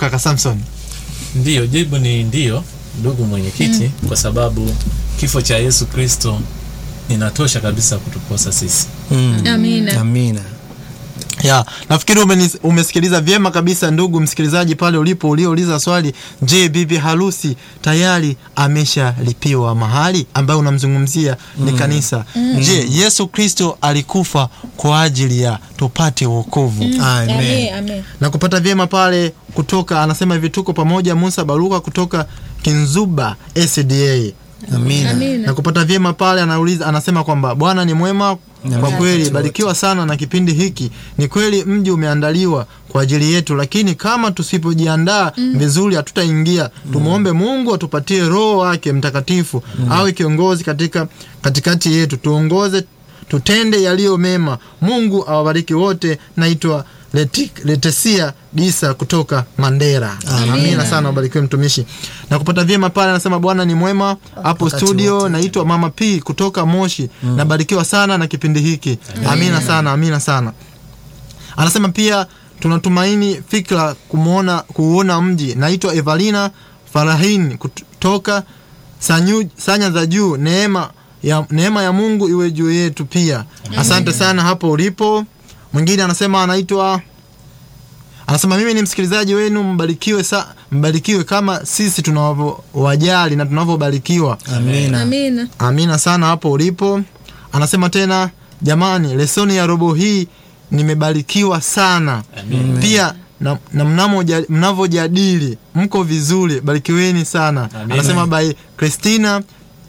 kaka Samson? Ndiyo, jibu ni ndiyo, ndugu mwenyekiti, kwa sababu kifo cha Yesu Kristo inatosha kabisa kutuposa sisi. Mm. Amina. Amina. Ya, nafikiri umenis- umesikiliza vyema kabisa ndugu msikilizaji pale ulipo uliouliza swali, je, bibi harusi tayari ameshalipiwa mahali ambayo unamzungumzia ni kanisa. Je, Yesu Kristo alikufa kwa ajili ya tupate wokovu. Amen. Amen. Amen. Na kupata vyema pale kutoka anasema hivi tuko pamoja Musa Baruka kutoka Kinzuba SDA. Amina. Amina. Na kupata vyema pale anauliza anasema kwamba Bwana ni mwema kwa kweli, barikiwa sana na kipindi hiki. Ni kweli mji umeandaliwa kwa ajili yetu, lakini kama tusipojiandaa vizuri hatutaingia. Tumwombe Mungu atupatie Roho wake Mtakatifu awe kiongozi katika katikati yetu, tuongoze, tutende yaliyo mema. Mungu awabariki wote. Naitwa Leti- Letesia Disa kutoka Mandera. Amina sana, ubarikiwe mtumishi. Na kupata vyema pale anasema Bwana ni mwema hapo Wakati studio. wote. Naitwa Mama P kutoka Moshi. Nabarikiwa sana na kipindi hiki. Amina sana, amina sana. Anasema pia tunatumaini fikra kumuona kuuona mji. Naitwa Evalina Farahin kutoka Sanyu, Sanya za Juu. Neema ya, neema ya Mungu iwe juu yetu pia. Asante sana hapo ulipo. Mwingine anasema anaitwa anasema mimi ni msikilizaji wenu, mbarikiwe sa, mbarikiwe kama sisi tunavyowajali na tunavyobarikiwa. Amina. Amina. Amina sana hapo ulipo. Anasema tena, jamani, lesoni ya robo hii nimebarikiwa sana Amen. pia na, na mnamo- mnavyojadili mko vizuri, barikiweni sana. Amina. Anasema by Christina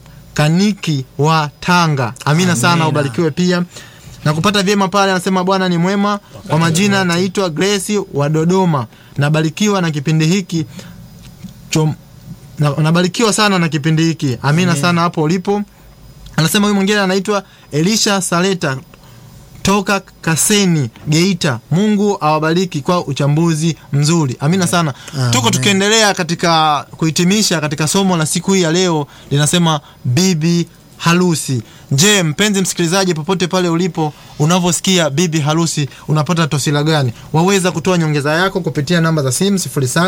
Kaniki wa Tanga. Amina sana, Amina. ubarikiwe pia na kupata vyema pale. Anasema Bwana ni mwema. Kwa majina naitwa Grace wa Dodoma, nabarikiwa na kipindi hiki Chom, na, nabarikiwa sana na kipindi hiki. Amina sana hapo ulipo. Anasema huyu mwingine anaitwa Elisha Saleta toka Kaseni Geita. Mungu awabariki kwa uchambuzi mzuri. Amina sana. Amen. Tuko tukiendelea katika kuhitimisha katika somo la siku hii ya leo linasema bibi harusi. Je, mpenzi msikilizaji, popote pale ulipo, unavyosikia bibi harusi unapata tosila gani? Waweza kutoa nyongeza yako kupitia namba za simu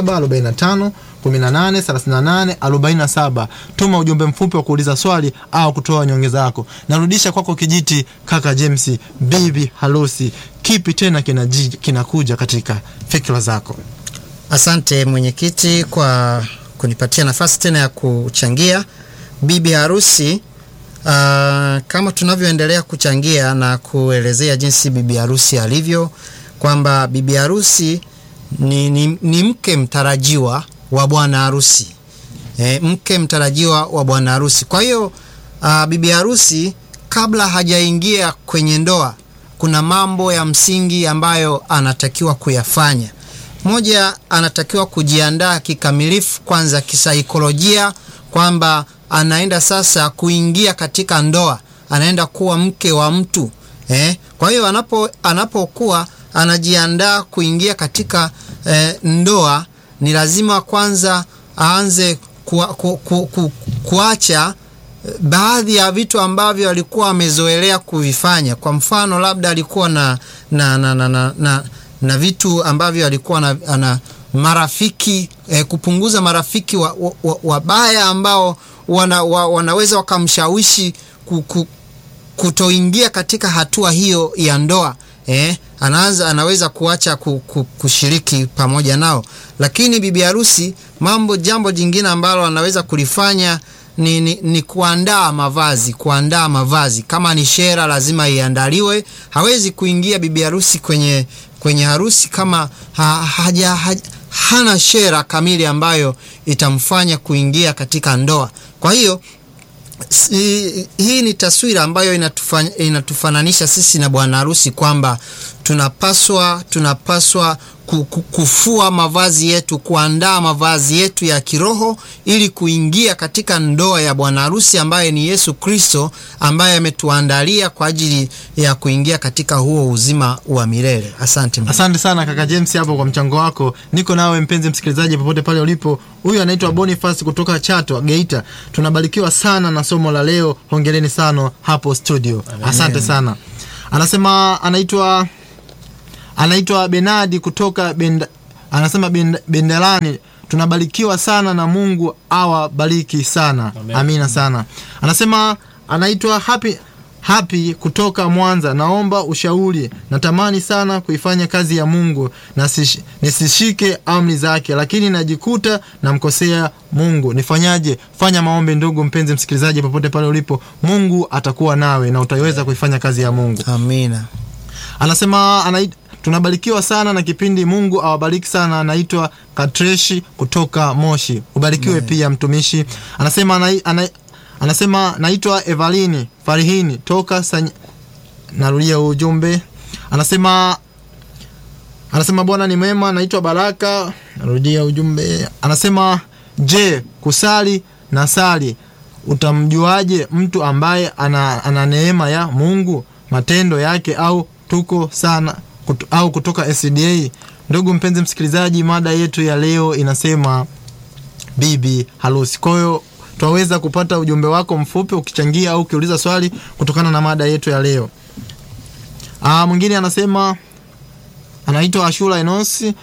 0745 18 38 47. Tuma ujumbe mfupi wa kuuliza swali au kutoa nyongeza yako. Narudisha kwako kijiti, kaka James. Bibi harusi, kipi tena kinaji- kinakuja katika fikra zako? Asante mwenyekiti kwa kunipatia nafasi tena ya kuchangia bibi harusi. Uh, kama tunavyoendelea kuchangia na kuelezea jinsi bibi harusi alivyo, kwamba bibi harusi ni, ni, ni mke mtarajiwa wa bwana harusi e, mke mtarajiwa wa bwana harusi. Kwa hiyo uh, bibi harusi kabla hajaingia kwenye ndoa, kuna mambo ya msingi ambayo anatakiwa kuyafanya. Moja, anatakiwa kujiandaa kikamilifu kwanza kisaikolojia, kwamba anaenda sasa kuingia katika ndoa, anaenda kuwa mke wa mtu eh. Kwa hiyo anapo anapokuwa anajiandaa kuingia katika eh, ndoa, ni lazima kwanza aanze kuwa, ku, ku, ku, kuacha eh, baadhi ya vitu ambavyo alikuwa amezoelea kuvifanya. Kwa mfano, labda alikuwa na na, na, na, na, na, na vitu ambavyo alikuwa na, ana marafiki eh, kupunguza marafiki wabaya wa, wa, wabaya ambao wana, wa, wanaweza wakamshawishi ku, ku, kutoingia katika hatua hiyo ya ndoa eh, anaanza anaweza kuacha ku, ku, kushiriki pamoja nao. Lakini bibi harusi, mambo jambo jingine ambalo anaweza kulifanya ni, ni, ni kuandaa mavazi. Kuandaa mavazi, kama ni shera lazima iandaliwe. Hawezi kuingia bibi harusi kwenye kwenye harusi kama ha, haja, haja, hana shera kamili ambayo itamfanya kuingia katika ndoa. Kwa hiyo si, hii ni taswira ambayo inatufan, inatufananisha sisi na bwana harusi kwamba tunapaswa tunapaswa ku- ku- kufua mavazi yetu, kuandaa mavazi yetu ya kiroho ili kuingia katika ndoa ya bwana harusi ambaye ni Yesu Kristo, ambaye ametuandalia kwa ajili ya kuingia katika huo uzima wa milele. Asante. Asante sana kaka James hapo kwa mchango wako. Niko nawe mpenzi msikilizaji, popote pale ulipo. Huyu anaitwa Boniface kutoka Chato, Geita. Tunabarikiwa sana na somo la leo, hongereni sana hapo studio. Asante sana. Anasema anaitwa anaitwa Benadi kutoka Benda, anasema bend- bendelani tunabarikiwa sana na mungu awabariki sana Amen. amina sana anasema anaitwa happy happy kutoka mwanza naomba ushauri natamani sana kuifanya kazi ya mungu na sish- nisishike amri zake lakini najikuta namkosea mungu nifanyaje fanya maombi ndugu mpenzi msikilizaji popote pale ulipo mungu atakuwa nawe na utaiweza kuifanya kazi ya mungu amina anasema anait, tunabarikiwa sana na kipindi mungu awabariki sana anaitwa katreshi kutoka moshi ubarikiwe pia mtumishi anasema anai, anai, anasema naitwa evalini farihini toka Sany... narudia huu ujumbe anasema anasema bwana ni mwema naitwa baraka narudia ujumbe anasema je kusali na sali utamjuaje mtu ambaye ana, ana neema ya mungu matendo yake au tuko sana kut, au kutoka sda ndugu mpenzi msikilizaji mada yetu ya leo inasema bibi harusi kwa hiyo twaweza kupata ujumbe wako mfupi ukichangia au ukiuliza swali kutokana na mada yetu ya leo Aa, mwingine anasema anaitwa ashura enosi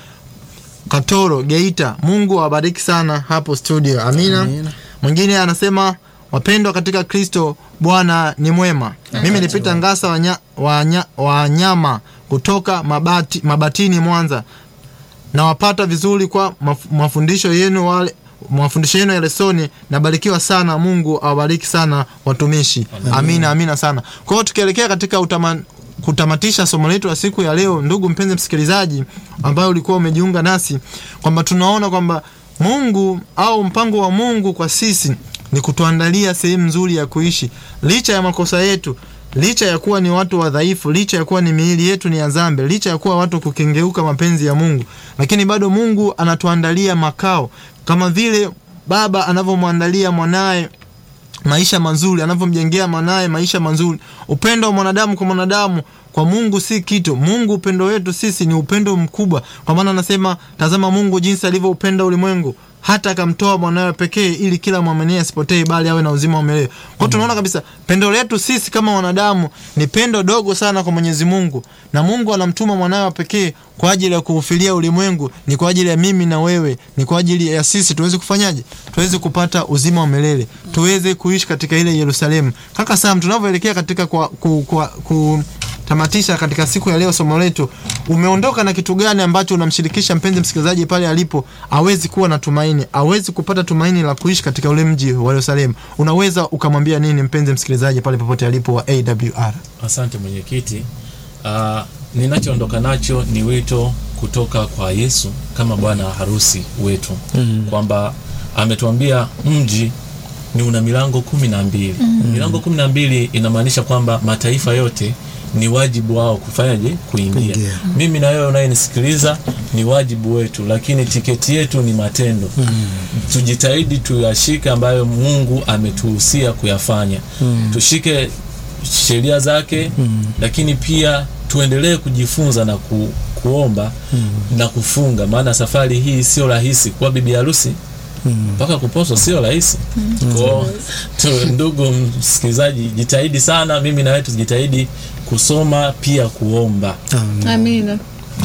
katoro geita mungu awabariki sana hapo studio amina, Amina. mwingine anasema wapendwa katika kristo bwana ni mwema mimi ni pita ngasa wanya, wanya, wanyama kutoka mabati, mabatini mwanza nawapata vizuri kwa maf- mafundisho yenu wale mafundisho yenu ya lesoni nabarikiwa sana mungu awabariki sana watumishi amina amina sana kwa hiyo tukielekea katika utama, kutamatisha somo letu la siku ya leo ndugu mpenzi msikilizaji ambayo ulikuwa umejiunga nasi kwamba tunaona kwamba mungu au mpango wa mungu kwa sisi ni kutuandalia sehemu nzuri ya kuishi licha ya makosa yetu licha ya kuwa ni watu wadhaifu licha ya kuwa ni miili yetu ni ya zambe licha ya kuwa watu kukengeuka mapenzi ya mungu lakini bado mungu anatuandalia makao kama vile baba anavyomwandalia mwanaye maisha mazuri anavyomjengea mwanaye maisha mazuri upendo wa mwanadamu kwa mwanadamu kwa mungu si kitu mungu upendo wetu sisi ni upendo mkubwa kwa maana anasema tazama mungu jinsi alivyoupenda ulimwengu hata akamtoa mwanawe pekee ili kila mwamini asipotee bali awe na uzima wa milele kwa hiyo tunaona kabisa pendo letu sisi kama wanadamu ni pendo dogo sana kwa mwenyezi mungu na mungu anamtuma mwanawe wa pekee kwa ajili ya kuufilia ulimwengu ni kwa ajili ya mimi na wewe ni kwa ajili ya sisi tuweze kufanyaje tuweze kupata uzima wa milele tuweze kuishi katika ile yerusalemu kaka sam tunavyoelekea katika kwa, ku, kwa, ku, tamatisha katika siku ya leo somo letu umeondoka na kitu gani ambacho unamshirikisha mpenzi msikilizaji pale alipo awezi kuwa na tumaini awezi kupata tumaini la kuishi katika ule mji wa yerusalemu unaweza ukamwambia nini mpenzi msikilizaji pale popote alipo wa awr asante mwenyekiti uh, ninachoondoka nacho ni wito kutoka kwa yesu kama bwana harusi wetu mm. kwamba ametuambia mji ni una milango kumi na mbili mm. milango kumi na mbili inamaanisha kwamba mataifa yote ni wajibu wao kufanyaje kuingia Kuingia. mimi na wewe unayenisikiliza ni wajibu wetu lakini tiketi yetu ni matendo mm. tujitahidi tuyashike ambayo mungu ametuhusia kuyafanya mm. tushike sheria zake mm. lakini pia tuendelee kujifunza na ku, kuomba mm. na kufunga maana safari hii sio rahisi kuwa bibi harusi mpaka mm. kuposwa sio rahisi mm. kwao tu- ndugu msikilizaji jitahidi sana mimi na wewe tujitahidi kusoma pia kuomba amina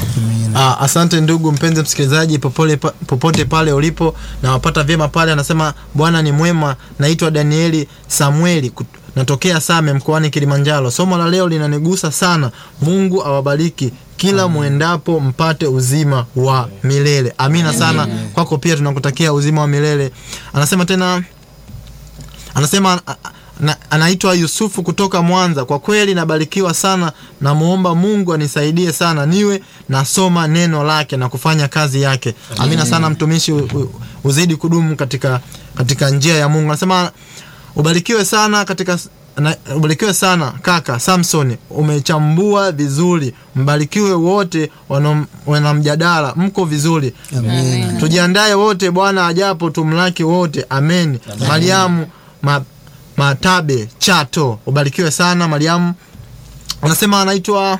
Ah, asante ndugu mpenzi msikilizaji popole, pa, popote pale ulipo na wapata vyema pale anasema bwana ni mwema naitwa danieli samueli kut- natokea same mkoani kilimanjaro somo la leo linanigusa sana mungu awabariki kila mwendapo mpate uzima wa milele amina sana kwako pia tunakutakia uzima wa milele anasema tena anasema a- a- na, anaitwa yusufu kutoka mwanza kwa kweli nabarikiwa sana namuomba mungu anisaidie sana niwe nasoma neno lake na kufanya kazi yake amina sana mtumishi u- u- uzidi kudumu katika katika njia ya mungu anasema ubarikiwe sana katika na, ubarikiwe sana kaka samson umechambua vizuri mbarikiwe wote wanam- wanamjadala mko vizuri Amina. tujiandae wote bwana ajapo tumlaki wote amen mariamu ma, matabe chato ubarikiwe sana mariamu anasema anaitwa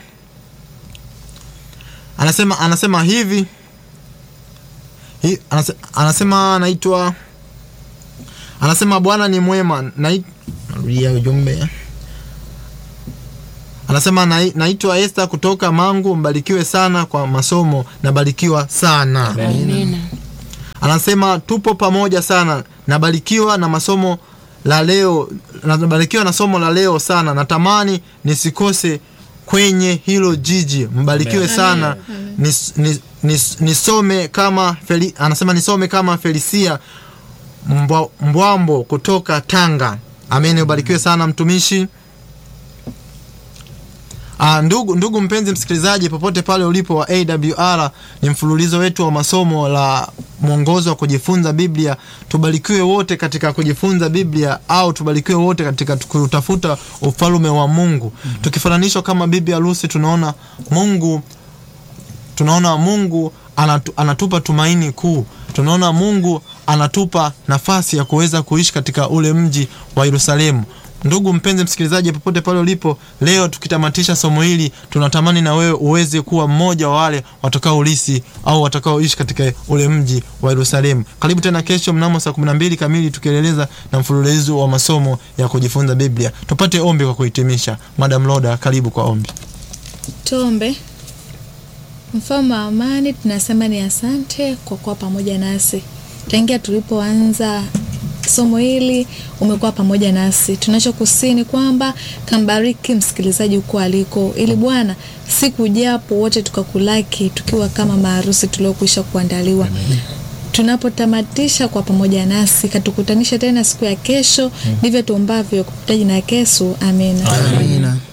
anasema anasema hivi hi, anase, anasema anaitwa anasema bwana ni mwema Nai- narudia ujumbe anasema "Nai- naitwa Esther kutoka Mangu, mbarikiwe sana kwa masomo, nabarikiwa sana. Amina. Anasema tupo pamoja sana, nabarikiwa na masomo la leo, nabarikiwa na somo la leo sana, natamani nisikose kwenye hilo jiji. Mbarikiwe sana, nis, nis, nis, nisome kama Feli, anasema nisome kama Felicia Mbwa, Mbwambo kutoka Tanga. Amen, ubarikiwe sana mtumishi. Ah, ndugu, ndugu mpenzi msikilizaji popote pale ulipo wa AWR, ni mfululizo wetu wa masomo la mwongozo wa kujifunza Biblia. Tubarikiwe wote katika kujifunza Biblia au tubarikiwe wote katika kutafuta ufalme wa Mungu. Tukifananishwa kama bibi harusi, tunaona Mungu tunaona Mungu anatu, anatupa tumaini kuu. Tunaona Mungu anatupa nafasi ya kuweza kuishi katika ule mji wa Yerusalemu. Ndugu mpenzi msikilizaji, popote pale ulipo leo, tukitamatisha somo hili, tunatamani na wewe uweze kuwa mmoja wa wale watakaoulisi au watakaoishi katika ule mji wa Yerusalemu. Karibu tena kesho mnamo saa 12 kamili, tukieleza na mfululizo wa masomo ya kujifunza Biblia. Tupate ombi kwa kuhitimisha. Madam Loda, karibu kwa ombi. Tuombe. Mfalme wa amani, tunasema ni asante kwa kuwa pamoja nasi tangia tulipoanza somo hili, umekuwa pamoja nasi. Tunachokusini kwamba kambariki msikilizaji huko aliko, ili Bwana siku japo wote tukakulaki tukiwa kama maharusi tuliokwisha kuandaliwa tunapotamatisha kwa pamoja nasi, katukutanisha tena siku ya kesho. Ndivyo tuombavyo kupitia jina la Yesu, amina. Amina.